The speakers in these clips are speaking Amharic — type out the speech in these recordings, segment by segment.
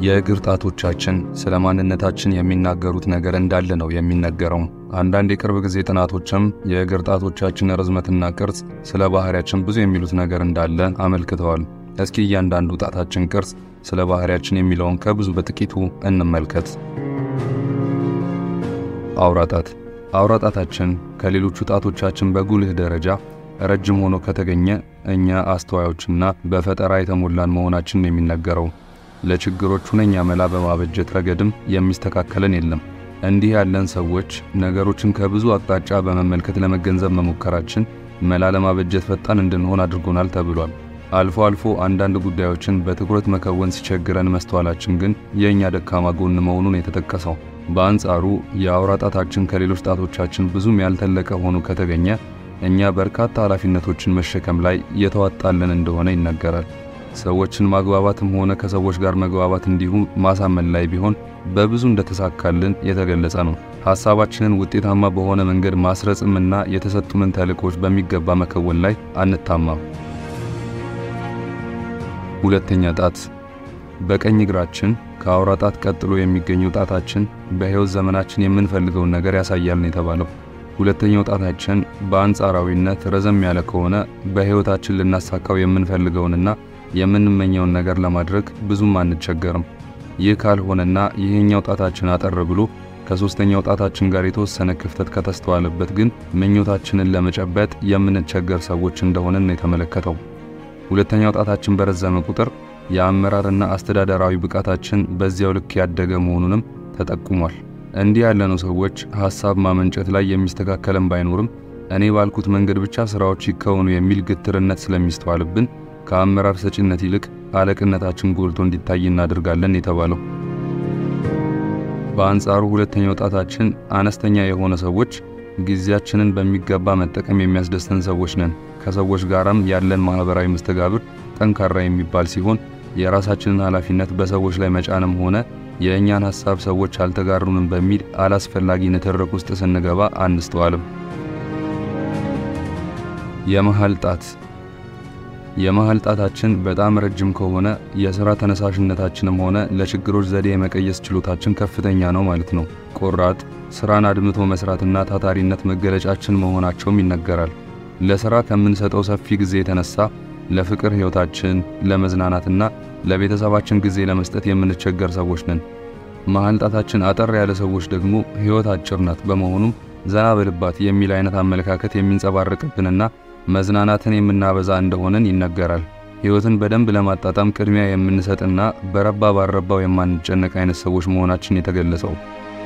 የእግር ጣቶቻችን ስለ ማንነታችን የሚናገሩት ነገር እንዳለ ነው የሚነገረው። አንዳንድ የቅርብ ጊዜ ጥናቶችም የእግር ጣቶቻችን ርዝመትና ቅርጽ ስለ ባህሪያችን ብዙ የሚሉት ነገር እንዳለ አመልክተዋል። እስኪ እያንዳንዱ ጣታችን ቅርጽ ስለ ባህሪያችን የሚለውን ከብዙ በጥቂቱ እንመልከት። አውራ ጣት። አውራ ጣታችን ከሌሎቹ ጣቶቻችን በጉልህ ደረጃ ረጅም ሆኖ ከተገኘ እኛ አስተዋዮችና በፈጠራ የተሞላን መሆናችን የሚነገረው ለችግሮች ሁነኛ መላ በማበጀት ረገድም የሚስተካከለን የለም። እንዲህ ያለን ሰዎች ነገሮችን ከብዙ አቅጣጫ በመመልከት ለመገንዘብ መሞከራችን መላ ለማበጀት ፈጣን እንድንሆን አድርጎናል ተብሏል። አልፎ አልፎ አንዳንድ ጉዳዮችን በትኩረት መከወን ሲቸግረን መስተዋላችን ግን የእኛ ደካማ ጎን መሆኑን የተጠቀሰው። በአንጻሩ የአውራ ጣታችን ከሌሎች ጣቶቻችን ብዙም ያልተለቀ ሆኖ ከተገኘ እኛ በርካታ ኃላፊነቶችን መሸከም ላይ የተዋጣልን እንደሆነ ይነገራል። ሰዎችን ማግባባትም ሆነ ከሰዎች ጋር መግባባት እንዲሁም ማሳመን ላይ ቢሆን በብዙ እንደተሳካልን የተገለጸ ነው። ሐሳባችንን ውጤታማ በሆነ መንገድ ማስረጽምና የተሰጡንን ተልእኮች በሚገባ መከወን ላይ አንታማም። ሁለተኛ ጣት። በቀኝ እግራችን ከአውራ ጣት ቀጥሎ የሚገኘው ጣታችን በሕይወት ዘመናችን የምንፈልገውን ነገር ያሳያል ነው የተባለው። ሁለተኛው ጣታችን በአንጻራዊነት ረዘም ያለ ከሆነ በሕይወታችን ልናሳካው የምንፈልገውንና የምንመኘውን ነገር ለማድረግ ብዙም አንቸገርም። ይህ ካልሆነና ይህኛው ጣታችን አጠር ብሎ ከሦስተኛው ጣታችን ጋር የተወሰነ ክፍተት ከተስተዋለበት ግን ምኞታችንን ለመጨበጥ የምንቸገር ሰዎች እንደሆንን ነው የተመለከተው። ሁለተኛው ጣታችን በረዘመ ቁጥር የአመራርና አስተዳደራዊ ብቃታችን በዚያው ልክ ያደገ መሆኑንም ተጠቁሟል። እንዲህ ያለነው ሰዎች ሐሳብ ማመንጨት ላይ የሚስተካከለን ባይኖርም እኔ ባልኩት መንገድ ብቻ ሥራዎች ይከወኑ የሚል ግትርነት ስለሚስተዋልብን ከአመራር ሰጪነት ይልቅ አለቅነታችን ጎልቶ እንዲታይ እናደርጋለን የተባለው። በአንጻሩ ሁለተኛው ጣታችን አነስተኛ የሆነ ሰዎች ጊዜያችንን በሚገባ መጠቀም የሚያስደስተን ሰዎች ነን። ከሰዎች ጋራም ያለን ማህበራዊ መስተጋብር ጠንካራ የሚባል ሲሆን የራሳችንን ኃላፊነት በሰዎች ላይ መጫንም ሆነ የእኛን ሐሳብ ሰዎች አልተጋሩንም በሚል አላስፈላጊ ንትርክ ውስጥ ስንገባ አንስተዋልም። የመሃል ጣት የመሃል ጣታችን በጣም ረጅም ከሆነ የሥራ ተነሳሽነታችንም ሆነ ለችግሮች ዘዴ የመቀየስ ችሎታችን ከፍተኛ ነው ማለት ነው። ቆራጥ፣ ሥራን አድምቶ መሥራትና ታታሪነት መገለጫችን መሆናቸውም ይነገራል። ለሥራ ከምንሰጠው ሰፊ ጊዜ የተነሳ ለፍቅር ሕይወታችን፣ ለመዝናናትና ለቤተሰባችን ጊዜ ለመስጠት የምንቸገር ሰዎች ነን። መሃል ጣታችን አጠር ያለ ሰዎች ደግሞ ሕይወት አጭር ናት፣ በመሆኑም ዘና በልባት የሚል አይነት አመለካከት የሚንጸባረቅብንና መዝናናትን የምናበዛ እንደሆነን ይነገራል። ሕይወትን በደንብ ለማጣጣም ቅድሚያ የምንሰጥና በረባ ባረባው የማንጨነቅ አይነት ሰዎች መሆናችን የተገለጸው።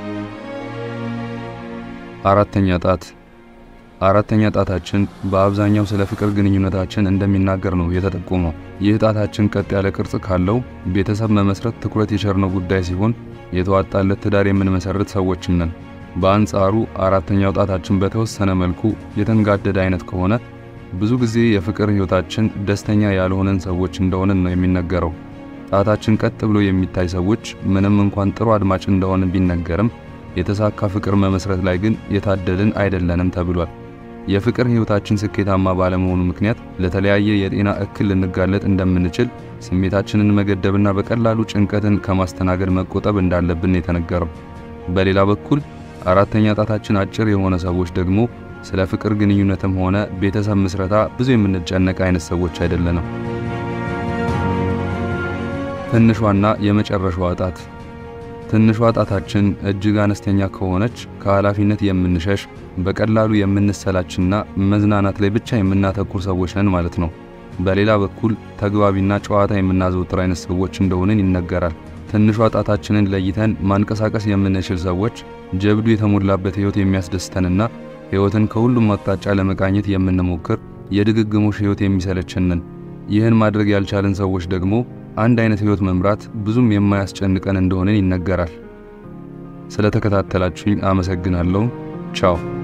አራተኛ ጣት አራተኛ ጣታችን በአብዛኛው ስለ ፍቅር ግንኙነታችን እንደሚናገር ነው የተጠቆመው። ይህ ጣታችን ቀጥ ያለ ቅርጽ ካለው ቤተሰብ መመስረት ትኩረት የቸርነው ጉዳይ ሲሆን የተዋጣለት ትዳር የምንመሰርት ሰዎችም ነን። በአንጻሩ አራተኛው ጣታችን በተወሰነ መልኩ የተንጋደደ አይነት ከሆነ ብዙ ጊዜ የፍቅር ሕይወታችን ደስተኛ ያልሆነን ሰዎች እንደሆንን ነው የሚነገረው። ጣታችን ቀጥ ብሎ የሚታይ ሰዎች ምንም እንኳን ጥሩ አድማጭ እንደሆንን ቢነገርም የተሳካ ፍቅር መመስረት ላይ ግን የታደልን አይደለንም ተብሏል። የፍቅር ሕይወታችን ስኬታማ ባለመሆኑ ምክንያት ለተለያየ የጤና እክል ልንጋለጥ እንደምንችል፣ ስሜታችንን መገደብና በቀላሉ ጭንቀትን ከማስተናገድ መቆጠብ እንዳለብን የተነገረው። በሌላ በኩል አራተኛ ጣታችን አጭር የሆነ ሰዎች ደግሞ ስለ ፍቅር ግንኙነትም ሆነ ቤተሰብ ምስረታ ብዙ የምንጨነቅ አይነት ሰዎች አይደለንም። ትንሿና የመጨረሻዋ ጣት ትንሿ ጣታችን እጅግ አነስተኛ ከሆነች ከኃላፊነት የምንሸሽ በቀላሉ የምንሰላችና መዝናናት ላይ ብቻ የምናተኩር ሰዎች ነን ማለት ነው። በሌላ በኩል ተግባቢና ጨዋታ የምናዘወትር አይነት ሰዎች እንደሆንን ይነገራል። ትንሿ ጣታችንን ለይተን ማንቀሳቀስ የምንችል ሰዎች ጀብዱ የተሞላበት ሕይወት የሚያስደስተንና ሕይወትን ከሁሉም አቅጣጫ ለመቃኘት የምንሞክር የድግግሞሽ ሕይወት የሚሰለችንን። ይህን ማድረግ ያልቻልን ሰዎች ደግሞ አንድ አይነት ሕይወት መምራት ብዙም የማያስጨንቀን እንደሆነን ይነገራል። ስለተከታተላችሁኝ አመሰግናለሁ። ቻው